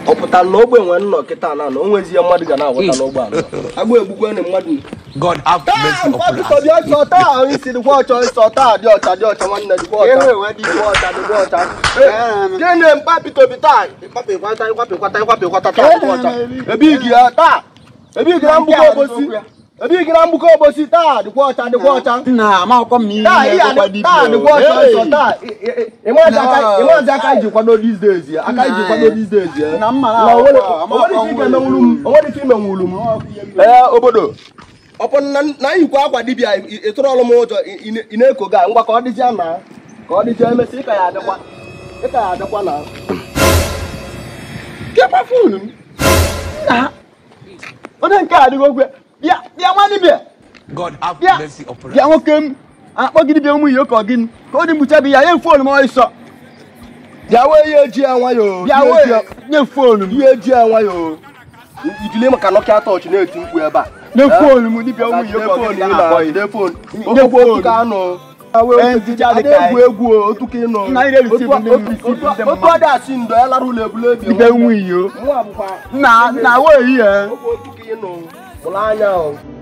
ọ pụtara na ogbe nwere nnọ kịta na na o nwezie mmadụ ga na-agwọta n'ogbe anọ agba egbukwe na mmadụ God have mercy upon us. dị ọcha taa ahụ isi dịkwa ọcha ịsọ taa dị ọcha dị ọcha nwanne dịkwa ọcha dịkwa ọcha dịkwa ọcha gịnị mkpa pitobi taa ịkwapịkwata ịkwapịkwata ịkwapịkwata taa dịkwa ọcha ebigi ya taa ebigi na mgbukọ obosi ebigi na mgbukọ obosi taa dịkwa ọcha dịkwa ọcha nna amakwụkwọ m taa ihe ihe na-ekekwa adị- taa dịkwa ọcha ịsọ taa ịmazi aka ịmazi aka iji kwado these days ya aka iji kwado these days ya na mma Na na o nwere- akwụkwọ, o nwere ike amakwụkwọ imenwulu m o nwere ike imenwulu m ee obodo ọpụ na na yikwa akwa dibịa ị- ị tụrụ ọlụ m ụjọ ị- ị ị na-eko ga ngwa ka ọ dịzịa na ka ọ dịzịa emesị ịka ya adịkwa ịka ya adịkwa na kekwa fonu m na onye nke a adịghị okwe bịa bịa nwa dibịa God have bịa mercy upon bịa us. nwoke m akpọ gị dibịa ụmụ ihe ka ọ gịnị ka ọ dị mgbucha bụ ya nye fonu m ọsọ bịa wee ihe eji ya nwayọ bịa wee nye fonu m ihe eji ya nwayọ ijili maka nọkịa tọọchị na-eti mkpu ebe a nye fonu m dibịa ụmụ ihe ka ọ gịnị na-akpọ ya Telefon. Nye Okwu phone. okwu ka anụ Ee, ntịcha dị Ada ka egwu egwu o, otu ka ịnụ Nna anyị na-erite ibu ndị Otu- mmiri, otu- ndị otu mmadụ. ọ dị asị ndo ya lara ụlọ ebule ebi dibịa ụmụ ihe Mụ abụkwa na na wee ihe okwu otu ka ịnụ mụrụ anya o